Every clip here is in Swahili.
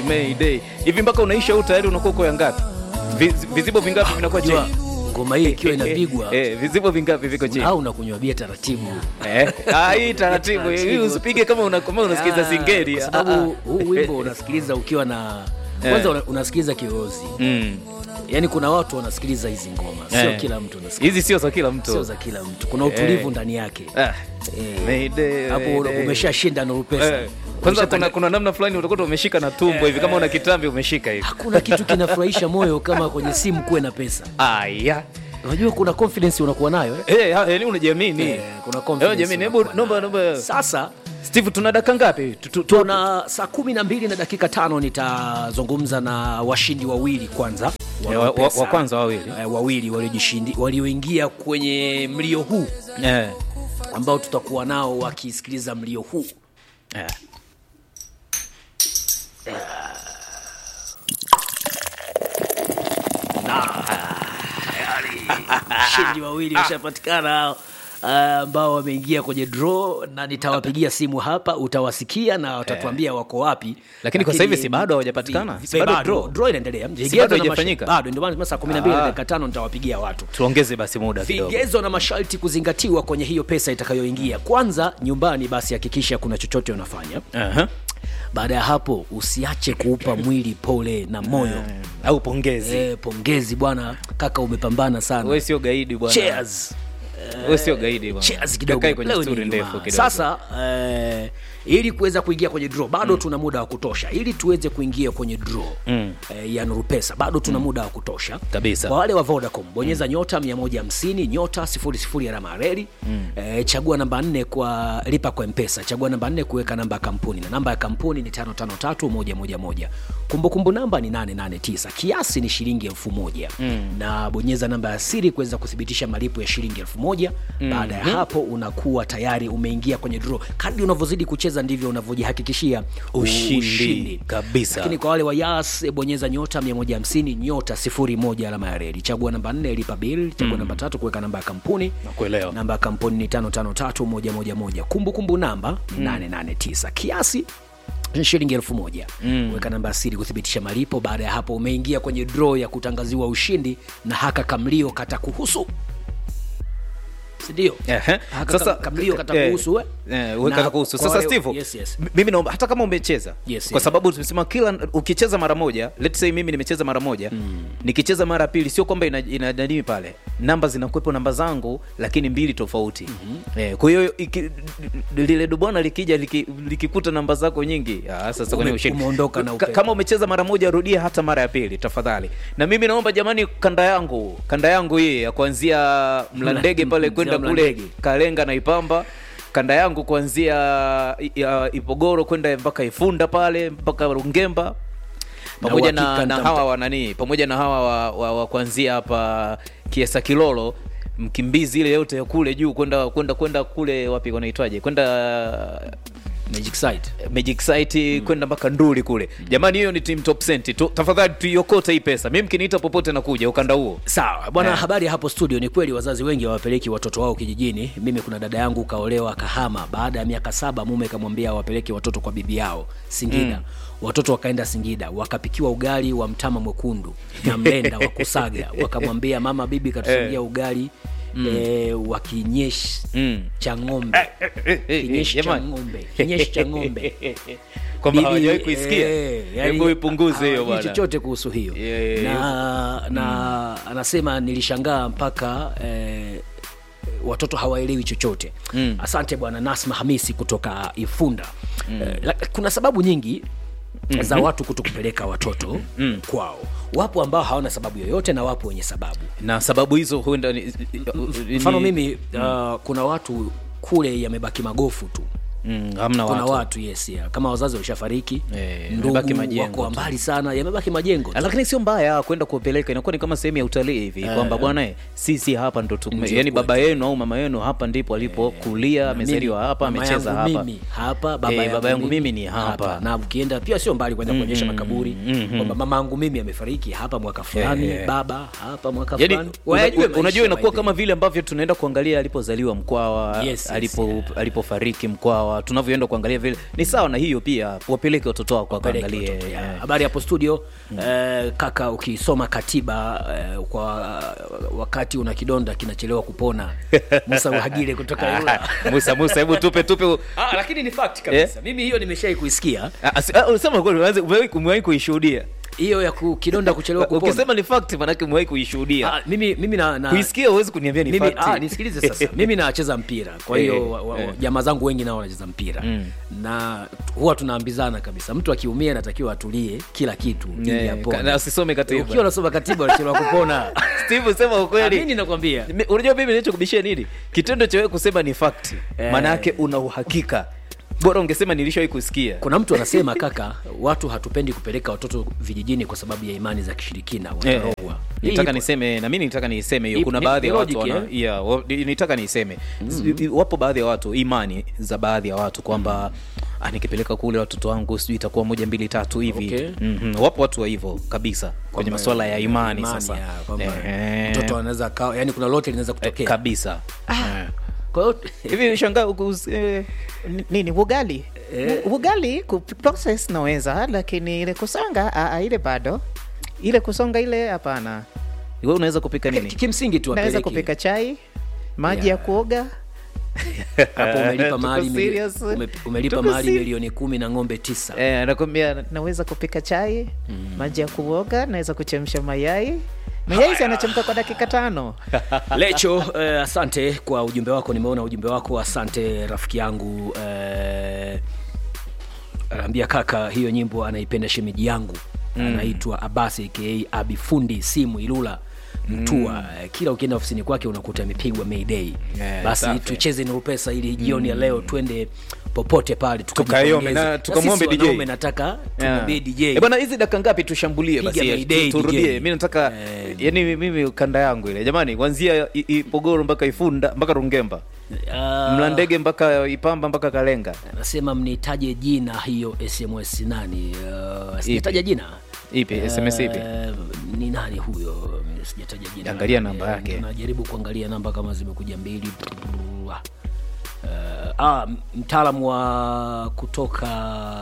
Mayday. Hivi mpaka unaisha huu tayari unakuwa uko ya ngapi? Viz- Vizibo vingapi vinakuwa chini? Jua ngoma hii ikiwa inapigwa Eh, eh, vizibo vingapi viko chini? au unakunywa bia taratibu Eh, ah, hii taratibu. Hii Taratibu. usipige kama una kama unasikiza Ah, singeli. kwa Ah, sababu ah. huu wimbo unasikiliza ukiwa na kwanza una- unasikiliza kirozi Mm. yaani kuna watu wanasikiliza hizi ngoma sio Eh. kila mtu anasikiliza Hizi sio za kila sio mtu. za kila mtu kuna utulivu ndani yake Ah. Eh. Mayday, hapo Mayday. umeshashinda Nuru Pesa Eh, Kwanza kuna, kuna namna fulani utakuta umeshika na tumbo hivi kama una kitambi umeshika hivi. hakuna kitu kinafurahisha moyo kama kwenye simu kuwe na pesa Aya. unajua kuna confidence unakuwa nayo eh? Eh, ha- yaani unajiamini. Eh, kuna Eh, confidence jamani, hebu unakuwa naomba nayo. naomba sasa Steve tuna dakika ngapi? Tu- tu- tu- tuna saa kumi na mbili na dakika tano nitazungumza na washindi wawili kwanza Eh, wa- wa- Pesa. wa kwanza wawili. eh, wawili waliojishindi walioingia kwenye mlio huu Eh. ambao tutakuwa nao wakisikiliza mlio huu Eh. washindi wawili washapatikana hao ah, ambao wameingia kwenye draw na nitawapigia simu hapa utawasikia na watatuambia wako wapi Lakini kwa sasa hivi si bado hawajapatikana? vi- Si bado bado, draw? draw inaendelea Si Vigezo bado na haijafanyika? masharti- bado ndio maana saa 12 na Ah. dakika tano nitawapigia watu Tuongeze basi muda kidogo. vigezo na masharti kuzingatiwa kwenye hiyo pesa itakayoingia kwanza nyumbani basi hakikisha kuna chochote unafanya Aha. baada ya hapo usiache kuupa mwili pole na moyo Au pongezi. eh, pongezi bwana kaka umepambana sana Wewe sio gaidi bwana. Cheers. Wewe sio gaidi bwana. Cheers kidogo. Kakae kwenye Leo ni story Ijumaa. ndefu kidogo. Sasa eh, ili kuweza kuingia kwenye draw bado tuna muda wa kutosha ili tuweze kuingia kwenye draw Mm. eh, ya Nuru Pesa bado tuna muda wa kutosha Kabisa. Kwa wale wa Vodacom bonyeza nyota 150 nyota 00 alama ya reli eh, chagua namba 4 kwa lipa kwa Mpesa, chagua namba 4 kuweka namba ya kampuni na namba ya kampuni ni 553111. Kumbukumbu namba ni 889, kiasi ni shilingi elfu moja na bonyeza namba ya siri kuweza kuthibitisha malipo ya shilingi elfu moja Baada ya hapo unakuwa tayari umeingia kwenye draw. Kadri unavyozidi kucheza ndivyo unavyojihakikishia Ushindi. Kabisa. Lakini kwa wale wa Yas eh, bonyeza nyota 150 nyota 01 alama ya reli, chagua namba 4 lipa bill, chagua namba tatu kuweka namba ya kampuni. Nakuelewa. Namba ya kampuni ni 553111. Kumbukumbu namba ni 889. Kiasi ni shilingi elfu moja weka namba ya siri kuthibitisha malipo. Baada ya hapo umeingia kwenye draw ya kutangaziwa ushindi na haka kamlio kata kuhusu sindio? Ehe. Haka kam- kamlio kata kuhusu we? Eh, we Na kata kuhusu. kwa Sasa wale- Steve, yes, yes. m- mimi naomba hata kama umecheza Yes, kwa yes. sababu tumesema kila ukicheza mara moja, let's say mimi nimecheza mara moja, nikicheza mara ya pili sio kwamba ina, ina nani pale. Namba zinakuwepo namba zangu lakini mbili tofauti. Eh, kwa hiyo iki- lile dubwana likija liki- likikuta namba zako nyingi, ah, sasa kwenye Ume- ushindi. umeondoka na Ka- upepo. Kama umecheza mara moja rudia hata mara ya pili tafadhali. Na mimi naomba jamani, kanda yangu kanda yangu hii ya kuanzia Mlandege pale Mzee kwenda wa kule Mlandege. Kalenga na Ipamba, kanda yangu kuanzia ya Ipogoro kwenda mpaka Ifunda pale mpaka Rungemba pamoja na, uhakika na, nitamta- hawa wa nani pamoja na hawa wa, wa, wa kuanzia hapa Kiesa mkimbizi ile yote ya kule juu kwenda kwenda kwenda kule wapi wanaitwaje kwenda Magic site. Magic Site kwenda mpaka Nduli kule. Jamani, hiyo ni team top cent. Tu, tafadhali tuiokote hii pesa. Mimi mkiniita popote nakuja ukanda huo. Sawa bwana, Eh. habari ya hapo studio. Ni kweli wazazi wengi hawapeleki watoto wao kijijini. Mimi kuna dada yangu kaolewa Kahama, baada ya miaka saba mume kamwambia wapeleke watoto kwa bibi yao Singida. Watoto wakaenda Singida, wakapikiwa ugali wa mtama mwekundu na mlenda wa kusaga. Wakamwambia mama, bibi katusangia ugali eh, wa kinyeshi Mm. cha ng'ombe, kinyeshi cha Jamani. ng'ombe, kinyeshi cha ng'ombe Kwamba Bibi, hawajawahi kuisikia. eh, yani, Hebu ipunguze hiyo hawajui bwana. chochote kuhusu hiyo Yeah, yeah, na, na anasema nilishangaa mpaka eh, watoto hawaelewi chochote Mm. asante bwana nasma hamisi kutoka ifunda eh, la- kuna sababu nyingi za watu kuto kupeleka watoto kwao wapo ambao hawana sababu yoyote na wapo wenye sababu Na sababu hizo huenda ni, mfano ni- mimi uh, kuna watu kule yamebaki magofu tu mm, hamna kuna watu. watu, yes yeah. kama wazazi walishafariki Eh, ndugu yamebaki majengo wako tu. mbali sana yamebaki majengo tu. lakini sio mbaya kwenda kuwapeleka, inakuwa ni kama sehemu ya utalii hivi kwamba bwana eh, sisi hapa ndo tume, Ndio yani kwetu. baba yenu au mama yenu hapa ndipo alipokulia, amezaliwa Mimi, hapa, mama amecheza yangu hapa. mimi hapa baba, Eh, yangu, baba yangu mimi ni hapa. na ukienda pia sio mbali kwenda kuonyesha makaburi kwamba mama yangu mimi amefariki hapa mwaka fulani Eh, eh. baba hapa mwaka Yani, fulani una- Wayajue unajua maisha inakuwa by the kama way. vile ambavyo tunaenda kuangalia alipozaliwa Mkwawa, Yes, yes, alipo yeah. alipofariki Mkwawa, sawa tunavyoenda kuangalia vile ni sawa na hiyo pia wapeleke watoto wako Peleke wakaangalie watoto, ya. eh. habari hapo studio eh, kaka ukisoma katiba eh, kwa wakati una kidonda kinachelewa kupona musa uhagile kutoka Ilula. musa musa hebu tupe tupe ah, lakini ni fact kabisa mimi hiyo nimeshai kuisikia Ah, asi- ah, unasema kweli umeanza- umewahi umewahi kuishuhudia hiyo ya ku, kidonda kuchelewa kupona ukisema ni fact manake umewahi kuishuhudia ah, mimi mimi na, na kuisikia huwezi kuniambia ni mimi fact. ah, nisikilize sasa mimi nacheza mpira kwa hiyo Eh, wa- wa- eh. jamaa zangu wengi nao wanacheza mpira Mm. na huwa tunaambizana kabisa mtu akiumia anatakiwa atulie kila kitu ili Eh, apone. ka- na usisome katiba. ukiwa unasoma katiba unachelewa kupona Steve sema Ah, ukweli mimi nakwambia Mi- unajua mimi nilichokubishia nini kitendo cha wewe kusema ni fact Eh. maana yake una uhakika bora ungesema nilishawahi kusikia kuna mtu anasema kaka watu hatupendi kupeleka watoto vijijini kwa sababu ya imani za kishirikina Eh, watarogwa Hii nitaka ipo. niseme na mimi nitaka niiseme hiyo Ipo- kuna ni- baadhi ya ni watu logic, wana, eh? yeah, wa- ni- nitaka niiseme mm wapo baadhi ya watu imani za baadhi ya watu kwamba ah, nikipeleka kule watoto wangu sijui itakuwa moja mbili tatu hivi Okay. Mhm, wapo watu wa hivyo kabisa kwenye Kwamba- masuala ya imani, sasa ya, kwamba Eh, mtoto anaweza kawa yani kuna lote linaweza eh, kutokea kabisa Eh. kwa hiyo hivi shangaa uku- eh, N- nini ugali Eh. U- ugali ku process naweza lakini ile kusonga a, a, ile bado ile kusonga ile hapana wewe unaweza kupika ki- nini kimsingi tu naweza apeleke. kupika chai maji Yeah. ya kuoga hapo umelipa Tuko mahali mili- serious. ume- umelipa Tuko mahali serious. milioni kumi na ng'ombe tisa eh, nakwambia naweza kupika chai maji ya kuoga naweza kuchemsha mayai mayai si anachemka kwa dakika tano lecho eh, asante kwa ujumbe wako nimeona ujumbe wako asante rafiki yangu eh, anaambia kaka hiyo nyimbo anaipenda shemeji yangu mm. anaitwa abasi aka abi fundi simu ilula mtua mm. kila ukienda ofisini kwake unakuta amepigwa mayday Yeah, basi safi. tucheze nurupesa ili jioni ya leo twende popote pale Tukaiombe na tukajipongeze. tukamwombe sisi DJ. wanaume nataka tumwambie dj Eh, bwana hizi dakika ngapi tushambulie Piga basi Mayday, tu- turudie DJ. mi nataka Eh. yani mimi kanda yangu ile jamani kuanzia I- ipogoro mpaka ifunda mpaka rungemba Ah, mlandege mpaka ipamba mpaka kalenga anasema mnitaje jina hiyo sms nani uh, sijataja jina ipi sms ipi Eh, ni nani huyo sijataja jina Angalia namba Eh, yake. najaribu kuangalia namba kama zimekuja mbili uh, ah, mtaalamu wa kutoka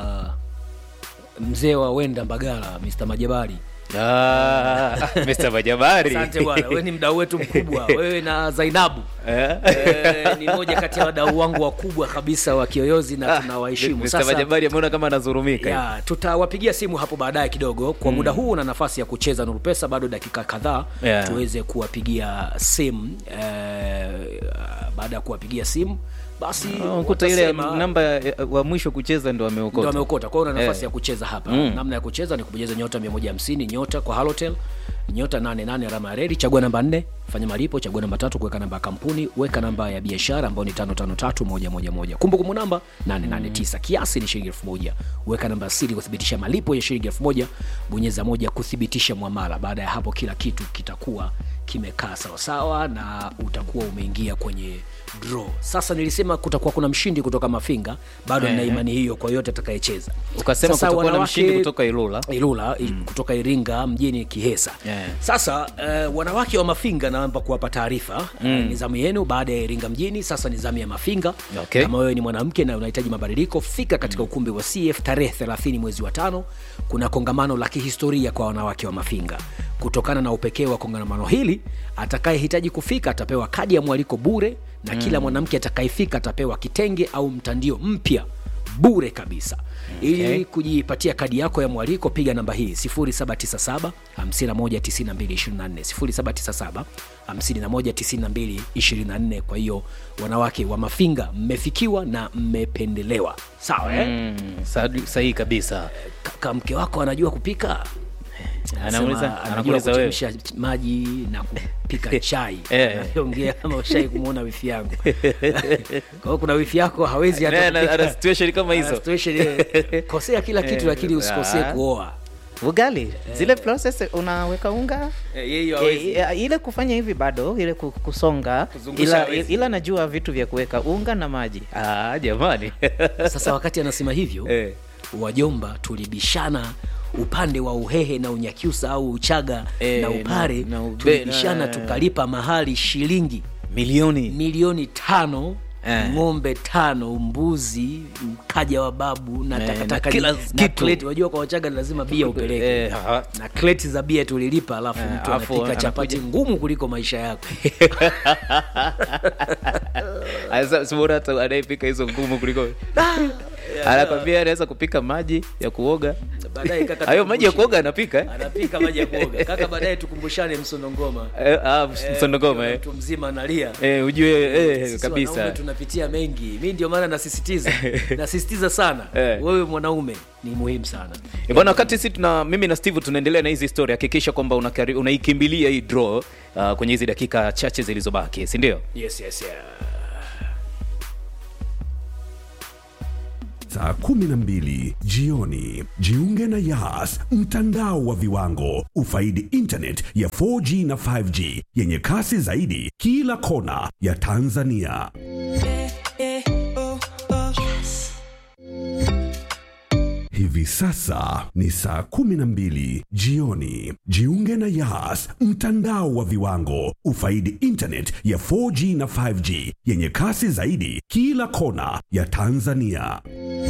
mzee wa wenda mbagala mr majabari Ah, Mr. Majabari. asante bwana wewe ni mdau wetu mkubwa wewe na zainabu Eh? eh, ni moja kati ya wadau wangu wakubwa kabisa wa kiyoyozi na tunawaheshimu Mr. sasa Majabari ameona kama anazurumika ya tutawapigia simu hapo baadaye kidogo kwa muda huu na nafasi ya kucheza nuru pesa bado dakika kadhaa Yeah. tuweze kuwapigia simu eh, baada ya kuwapigia simu basi Oh, kuta ile watasema- namba ya- wa mwisho kucheza ndo ndo ameokota ameokota kwa hiyo una nafasi Eh. ya kucheza hapa Mm. namna ya kucheza ni kubonyeza nyota 150 nyota kwa halotel nyota 88 alama ya redi chagua namba 4 fanya malipo chagua namba tatu kuweka namba ya kampuni weka namba ya biashara ambayo ni 553111 kumbukumbu namba 889 kiasi ni shilingi 1000 weka namba ya siri kuthibitisha malipo ya shilingi 1000 bonyeza moja kuthibitisha mwamala baada ya hapo kila kitu kitakuwa kimekaa sawasawa na utakuwa umeingia kwenye draw sasa nilisema kutakuwa kuna mshindi kutoka mafinga bado nina Eh. imani hiyo kwa yote atakayecheza ukasema Sasa kutakuwa na wanawake- mshindi kutoka ilula ilula mm. kutoka iringa mjini kihesa Yeah. sasa uh, wanawake wa mafinga naomba kuwapa taarifa mm. uh, ni zamu yenu baada ya iringa mjini sasa ni zamu ya mafinga Okay. kama wewe ni mwanamke na unahitaji mabadiliko fika katika ukumbi wa cf tarehe 30 mwezi wa tano kuna kongamano la kihistoria kwa wanawake wa mafinga kutokana na upekee wa kongamano hili atakayehitaji kufika atapewa kadi ya mwaliko bure na mm. kila mwanamke atakayefika atapewa kitenge au mtandio mpya bure kabisa ili Okay. kujipatia kadi yako ya mwaliko piga namba hii 797 519224 797 kwa hiyo wanawake wa mafinga mmefikiwa na mmependelewa sawa eh? mm, sa- sahihi kabisa kaka mke wako anajua kupika Anauliza- Anasema anajua anakuuliza wewe. kuchemsha maji na kupika chai Eh. ongea kama ushai kumwona wifi yangu kwa hiyo kuna wifi yako hawezi hata Naye ana- kupika. ana situation kama Ana hizo situation ile, kosea kila kitu Eh, lakini usikosee ah. kuoa ugali zile process unaweka unga E, e, ile kufanya hivi bado ile ku- kusonga Kuzungusha ila, hawezi. ila najua vitu vya kuweka unga na maji ah, jamani sasa wakati anasema hivyo Eh. wajomba tulibishana upande wa uhehe na unyakyusa au uchaga Eh, na upare na- na ube- tulibishana na- tukalipa mahali shilingi milioni milioni tano Eh. ng'ombe tano mbuzi mkaja wa babu na Eh, takataka na kila na kitu. kreti. Wajua kwa Wachaga ni lazima bia upeleke Eh, ha. na kreti za bia tulilipa, alafu Eh, mtu alafu anapika anakuja- chapati ngumu kuliko maisha yako. Asa- si bora hata anayepika hizo ngumu kuliko anakwambia anaweza kupika maji ya kuoga Baadaye kaka hayo maji ya tukumbushe- kuoga anapika eh? anapika maji ya kuoga kaka, baadaye tukumbushane msondo ngoma Eh, ah, msondogoma ukiwa eh. mtu mzima analia Eh, ujue eh, Sisi kabisa wanaume tunapitia mengi mi ndio maana nasisitiza nasisitiza sana Eh. wewe mwanaume ni muhimu sana Eh, bwana wakati si tuna mimi na steve tunaendelea na hizi story hakikisha kwamba unakari- unaikimbilia hii draw uh, kwenye hizi dakika chache zilizobaki si ndio yes, yes, yeah. saa 12 jioni jiunge na yas mtandao wa viwango ufaidi internet ya 4g na 5g yenye kasi zaidi kila kona ya tanzania hivi sasa ni saa 12 jioni jiunge na yas mtandao wa viwango ufaidi internet ya 4g na 5g yenye kasi zaidi kila kona ya tanzania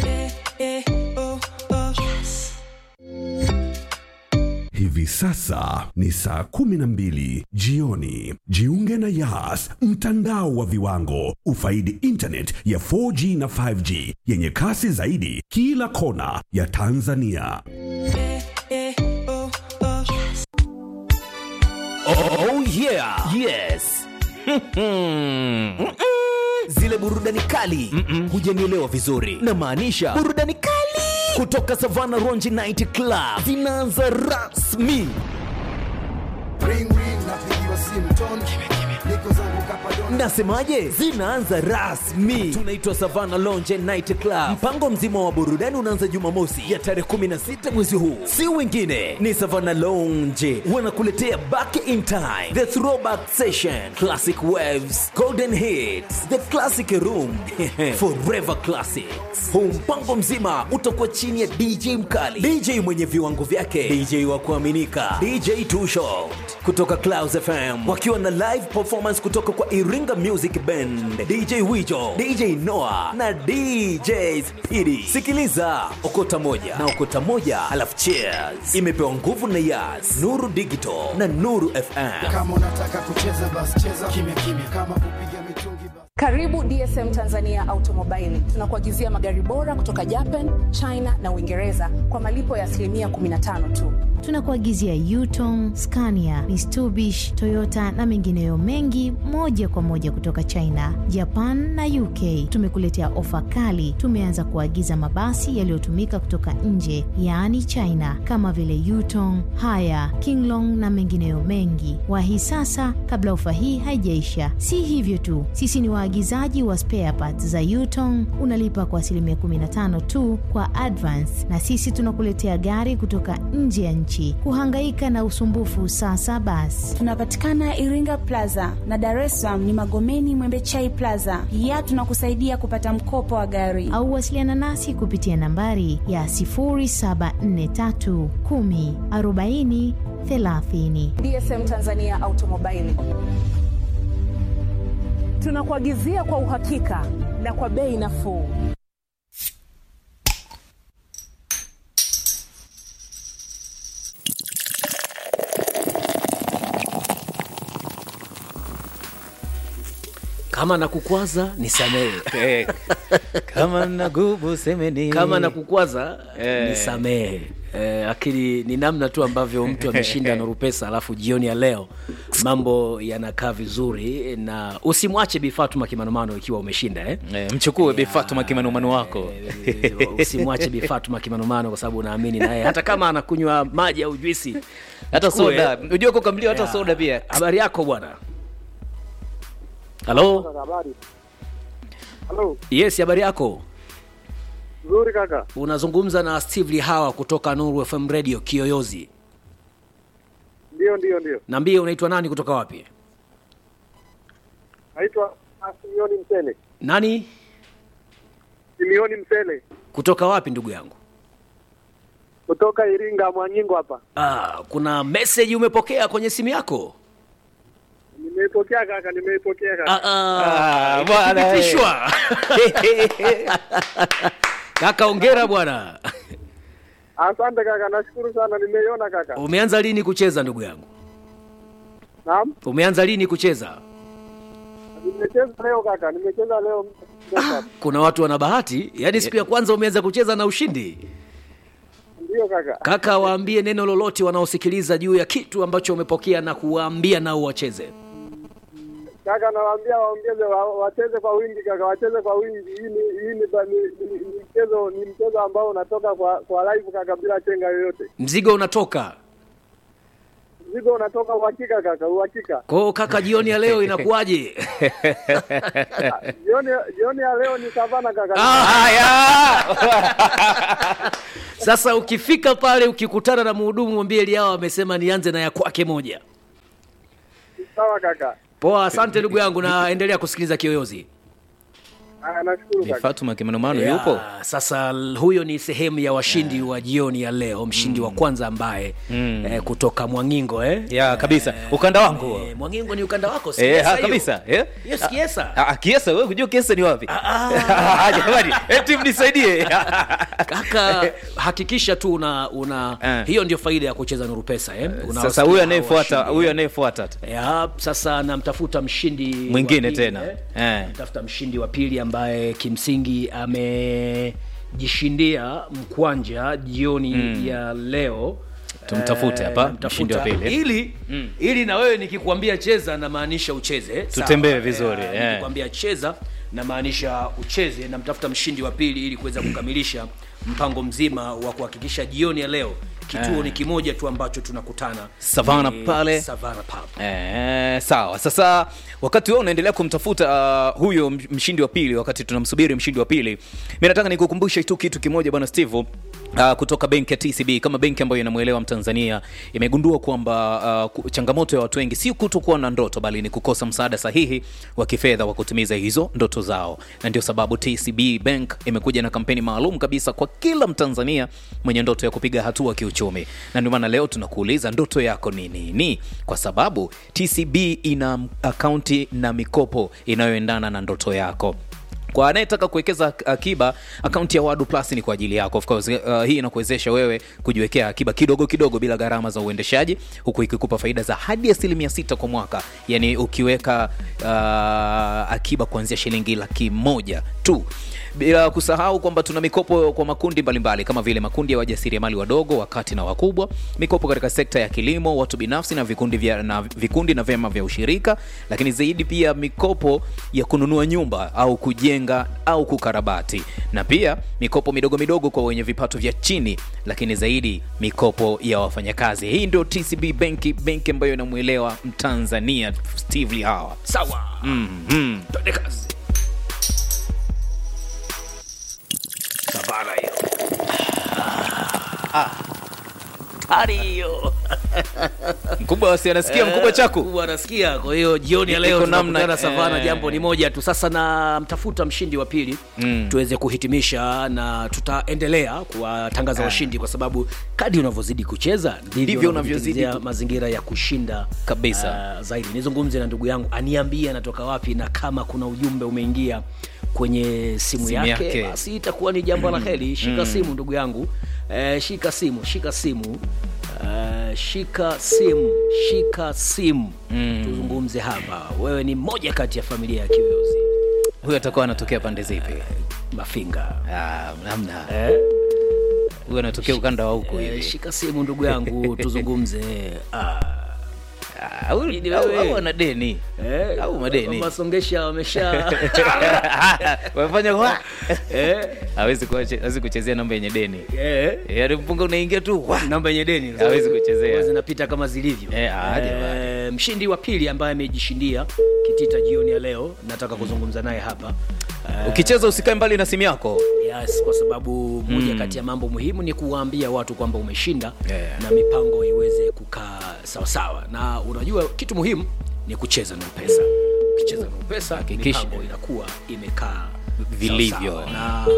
Hivi sasa ni saa 12 jioni. Jiunge na Yas, mtandao wa viwango. Ufaidi internet ya 4G na 5G yenye kasi zaidi kila kona ya Tanzania. Oh yeah. Yes. Zile burudani kali hujanielewa vizuri. Na maanisha burudani kali kutoka Savana Ronji Night Club zinaanza rasmi. ring ring napigiwa simu ton niko zangu kapadon Nasemaje? Zinaanza rasmi. Tunaitwa Savana Lounge Night Club. Mpango mzima wa burudani unaanza Jumamosi ya tarehe 16 mwezi huu. Si wengine ni Savana Lounge wanakuletea Back in Time, The Throwback Session, Classic Waves, Golden Hits, The Classic Room, Forever Classics. Huu mpango mzima utakuwa chini ya DJ mkali, DJ mwenye viwango vyake, DJ wa kuaminika, DJ Two Shot kutoka Clouds FM wakiwa na live performance kutoka kwa Iringa Music Band, DJ Wijo, DJ Noah na DJ Speedy. Sikiliza okota moja na okota moja, alafu cheers. Imepewa nguvu na Yas, Nuru Digital na Nuru FM. kama unataka kucheza basi cheza kimya kimya kama kupiga mitungi basi Karibu DSM Tanzania Automobile. Tunakuagizia magari bora kutoka Japan, China na Uingereza kwa malipo ya asilimia 15 tu. tunakuagizia Yutong, Scania, Mitsubishi, Toyota na mengineyo mengi moja kwa moja kutoka China, Japan na UK. Tumekuletea ofa kali. Tumeanza kuagiza mabasi yaliyotumika kutoka nje, yaani China, kama vile Yutong, Haya, Kinglong na mengineyo mengi. Wahi sasa kabla ofa hii haijaisha. Si hivyo tu, sisi ni waagizaji wa spare parts za Yutong. Unalipa kwa asilimia 15 tu kwa advance, na sisi tunakuletea gari kutoka nje ya nchi. Kuhangaika na usumbufu sasa basi. Tunapatikana Iringa Plaza na Dar es Salaam ni Magomeni Mwembechai Plaza. Pia tunakusaidia kupata mkopo wa gari. au wasiliana nasi kupitia nambari ya 0743 10 40 30. DSM Tanzania Automobile. Tunakuagizia kwa uhakika na kwa bei nafuu. kama nakukwaza nisamehe Eh, kama nagubu semeni kama nakukwaza Eh. nisamehe Eh, lakini ni namna tu ambavyo mtu ameshinda Nuru Pesa alafu jioni ya leo mambo yanakaa vizuri na usimwache Bi Fatuma kimanomano ikiwa umeshinda eh? Eh, mchukue Bi Fatuma kimanumanu wako Eh, usimwache Bi Fatuma kimanomano kwa sababu unaamini naye hata kama anakunywa maji au juisi hata Chukue. soda unajua kukamliwa hata Ya. soda pia habari yako bwana halo Habari. Halo, yes habari yako nzuri kaka. unazungumza na steve lihawa kutoka nuru fm radio kiyoyozi Ndio, ndio, ndio. naambie unaitwa nani kutoka wapi Naitwa Simioni Msele. nani Simioni Msele kutoka wapi ndugu yangu kutoka Iringa Mwanyingo hapa. ah, kuna message umepokea kwenye simu yako Nime nimeipokea kaka, nimeipokea kaka. Ah, Ah, bwana, eh. imethibitishwa. kaka ongera bwana Asante kaka, nashukuru sana, nimeiona kaka. umeanza lini kucheza ndugu yangu Naam, umeanza lini kucheza nimecheza leo kaka, nimecheza leo. kuna watu wana bahati yaani siku ya kwanza umeanza kucheza na ushindi Ndio kaka. kaka waambie neno lolote wanaosikiliza juu ya kitu ambacho umepokea na kuwaambia nao wacheze Kaka, nawaambia waongeze wa, wacheze kwa wingi kaka, wacheze kwa wingi. Hii ni hii ni, ba- ni, ni, ni mchezo ni mchezo ambao unatoka kwa kwa live kaka, bila chenga yoyote. mzigo unatoka Mzigo unatoka uhakika kaka, uhakika. kwao kaka jioni ya leo inakuwaje Jioni jioni ya leo ni savana kaka. sasa ukifika pale ukikutana na mhudumu mwambie liao amesema nianze na ya kwake moja Sawa kaka. poa asante ndugu yangu na endelea kusikiliza kiyoyozi Haya, nashukuru Ni kaka. Fatuma Kimanomano Ya, yupo Sasa l- huyo ni sehemu ya washindi wa jioni ya leo, mshindi wa kwanza ambaye eh, kutoka Mwangingo eh? ya kabisa ukanda wangu huo. Eh, Mwangingo ni ukanda wako si Eh, Kiesa ha, hiyo? kabisa eh? Hiyo si Kiesa? Ah, ah, Kiesa wewe kujua Kiesa ni wapi? Ah, Jamani, eh, timu nisaidie. Kaka, hakikisha tu una, una Eh. hiyo ndio faida ya kucheza Nuru Pesa eh? Unawasikia Sasa huyu hao anayefuata washindi. huyu anayefuata tu. ya sasa namtafuta mshindi wa Mwingine pili, tena. eh? Eh. namtafuta mshindi wa pili ambaye kimsingi amejishindia mkwanja jioni ya leo Tumtafute Eh, hapa, namtafuta. mshindi wa pili. ili ili na wewe nikikwambia cheza namaanisha ucheze sawa? Tutembee vizuri, Eh, eh. nikikwambia cheza namaanisha ucheze namtafuta mshindi wa pili ili kuweza kukamilisha mpango mzima wa kuhakikisha jioni ya leo kituo ni kimoja tu ambacho tunakutana Savana Ni pale. Savana Pub. Eh, sawa sasa wakati wewe unaendelea kumtafuta uh, huyo m- mshindi wa pili wakati tunamsubiri mshindi wa pili mi nataka nikukumbushe tu kitu kimoja bwana steve Uh, kutoka benki ya tcb kama benki ambayo inamwelewa mtanzania imegundua kwamba uh, ku- changamoto ya watu wengi si kutokuwa na ndoto bali ni kukosa msaada sahihi wa kifedha wa kutimiza hizo ndoto zao na ndio sababu tcb bank imekuja na kampeni maalum kabisa kwa kila mtanzania mwenye ndoto ya kupiga hatua kiuchumi na ndio maana leo tunakuuliza ndoto yako ni nini kwa sababu tcb ina akaunti na mikopo inayoendana na ndoto yako kwa anayetaka kuwekeza ak- akiba akaunti ya wadu plus ni kwa ajili yako of course uh, hii inakuwezesha wewe kujiwekea akiba kidogo kidogo bila gharama za uendeshaji huku ikikupa faida za hadi asilimia sita kwa mwaka yani ukiweka uh, akiba kuanzia shilingi laki moja tu bila kusahau kwamba tuna mikopo kwa makundi mbalimbali kama vile makundi ya wajasiriamali wadogo wakati na wakubwa mikopo katika sekta ya kilimo watu binafsi na vikundi, vya, na vikundi na vyama vya ushirika lakini zaidi pia mikopo ya kununua nyumba au kujenga au kukarabati na pia mikopo midogo midogo kwa wenye vipato vya chini lakini zaidi mikopo ya wafanyakazi hii ndio tcb benki benki ambayo inamwelewa mtanzania steve lihawa sawa mm-hmm. twende kazi savana hiyo tari hiyo mkubwa wasi anasikia mkubwa chaku mkubwa anasikia kwa hiyo jioni ya leo Iko namna- tunakutana savana eh. jambo ni moja tu sasa na mtafuta mshindi wa pili Mm. tuweze kuhitimisha na tutaendelea kuwatangaza washindi kwa sababu kadi unavyozidi kucheza Ndivyo ndivyo unavyozidi unavyozidi ku- mazingira ya kushinda Kabisa. uh, zaidi nizungumze na ndugu yangu aniambie anatoka wapi na kama kuna ujumbe umeingia kwenye simu, Simu yake, yake. basi itakuwa ni jambo la heri shika simu ndugu yangu eh, shika simu shika simu Uh, shika simu shika simu mm. tuzungumze hapa wewe ni mmoja kati ya familia ya kiyoyozi huyu atakuwa anatokea pande zipi mafinga Ah, namna eh? huyu anatokea ukanda wa huku eh, hivi shika simu ndugu yangu tuzungumze ah. Ah, huyu- Ni au- wewe. au ana deni eh, Au madeni. masongesha wamesha wamefanya wa eh, hawezi kuache- hawezi kuchezea namba yenye deni eh. yaani mpunga unaingia tu wa namba yenye deni Hawezi kuchezea. Huwa zinapita kama zilivyo Eh, ah, jamani. Eh, mshindi wa pili ambaye amejishindia kitita jioni ya leo nataka kuzungumza naye hapa Eh, ukicheza usikae mbali na simu yako yes, kwa sababu moja kati ya mambo muhimu ni kuwaambia watu kwamba umeshinda Yeah. na mipango iweze kukaa sawasawa na unajua kitu muhimu ni kucheza na pesa ukicheza na pesa Hakikisha. mipango inakuwa imekaa Vilivyo. sawasawa. na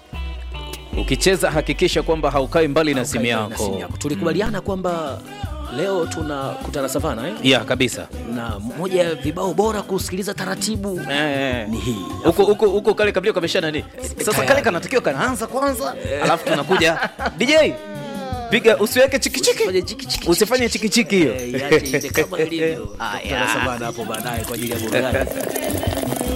ukicheza hakikisha kwamba haukai mbali na simu haukai mbali na simu yako yako tulikubaliana kwamba leo tunakutana savana eh? ya kabisa na moja ya vibao bora kusikiliza taratibu Eh. ni hii huko huko huko kale kabila kamesha nani sasa kale kanatakiwa kanaanza kwanza alafu tunakuja dj piga usiweke chikichiki Usifanye chiki-chiki. usifanye chikichiki hiyo Eh, iache ile kama ilivyo. Tutakutana savana hapo baadaye kwa ajili ya burudani